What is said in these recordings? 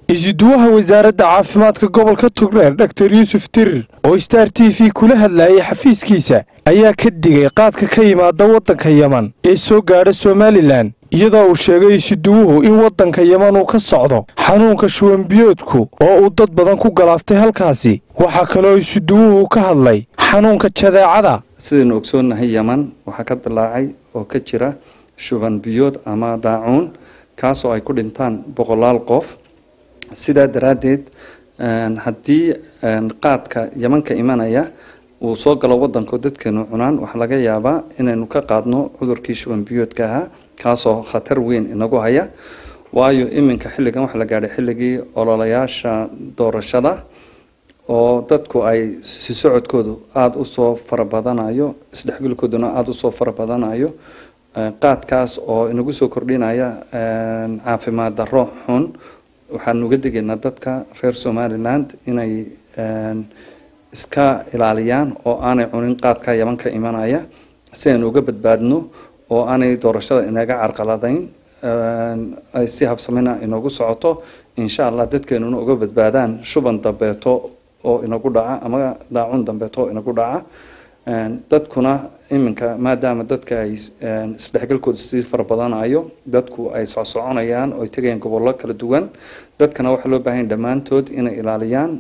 isuduwaha wasaaradda caafimaadka gobolka togdheer dhaktar yuusuf dirir oo star t v kula hadlayay xafiiskiisa ayaa ka digay qaadka ka yimaada waddanka yeman ee soo gaadha somalilan iyadoo uu sheegay isuduwuhu in waddanka yeman uu ka socdo xanuunka shuwanbiyoodku oo uu dad badan ku galaaftay halkaasi waxaa kaloo isuduwuhu ka hadlay xanuunka jadeecada sidaynu ogsoonnahay yeman waxaa ka dilaacay oo ka jira shuban biyood ama daacuun kaasoo ay ku dhintaan boqolaal qof sidaa daraaddeed haddii qaadka yemanka imanaya uu soo galo waddanko dadkeenu cunaan waxaa laga yaabaa inaynu ka qaadno cudurkii shuban biyoodka ahaa kaasoo khatar weyn inagu haya waayo iminka xilligan waxaa la gaadhay xilligii ololayaasha doorashada oo dadku ay si socodkoodu aada usoo farabadanayo isdhexgalkooduna aada usoo farabadanayo qaadkaas oo inagu soo kordhinaya caafimaad darro xun waxaanu uga digaynaa dadka reer somaliland inay iska ilaaliyaan oo aanay cunin qaadka yaman ka imanaya si aynu uga badbaadno oo aanay doorashada inaga carqaladayn ay si habsamina inoogu socoto insha allah dadkeenuna uga badbaadaan shuban dambeeto oo inagu dhaca ama daacun dambeeto oo inagu dhaca dadkuna iminka maadaama dadka ay isdhexgalkooda sii farabadanayo dadku ay socsoconayaan oo ay tegayaan gobollo kala duwan dadkana waxaa loo baahanya dhammaantood inay ilaaliyaan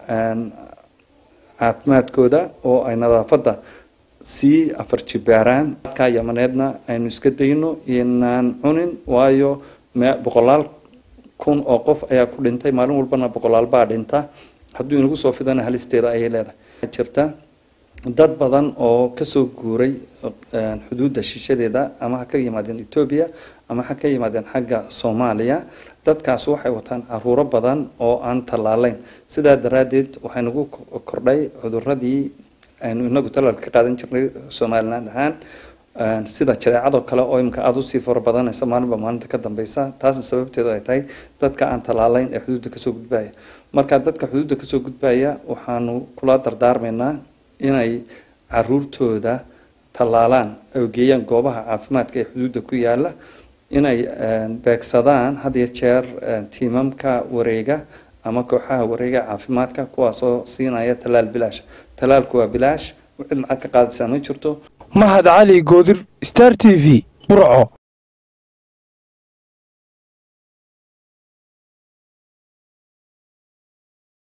caafimaadkooda oo ay nadaafadda sii afar jibaaraan dadka yamaneedna aynu iska dayno inaan cunin waayo boqolaal kun oo qof ayaa ku dhintay maalin walbana boqolaal baa dhinta hadduu inagu soo fidana halisteeda ayay leedahay jirta dad badan oo kasoo guuray xuduudda shishadeeda ama ha ka yimaadeen etoobiya ama ha ka yimaadeen xagga soomaaliya dadkaas waxay wataan caruuro badan oo aan tallaalayn sidaa daraaddeed waxay nagu kordhay cuduradii aynu inagu tallaalka ka qaadan jirnay somaliland ahaan sida jadeecadoo kale oo imika aada usii fara badanaysa maalinba maalinta ka dambeysa taasna sababteedu ay tahay dadka aan tallaalayn ee xuduudda kasoo gudbaya marka dadka xuduudda kasoo gudbaya waxaanu kula dardaarmaynaa inay caruurtooda tallaalaan oo geeyaan goobaha caafimaadka ee xuduudda ku yaala inay beegsadaan had iyo jeer tiimamka wareega ama kooxaha wareega caafimaadka kuwaasoo siinaya tallaal bilaash tallaalku waa bilaash cid lacag ka qaadaysaa ma jirto mahad cali goodir star t v burco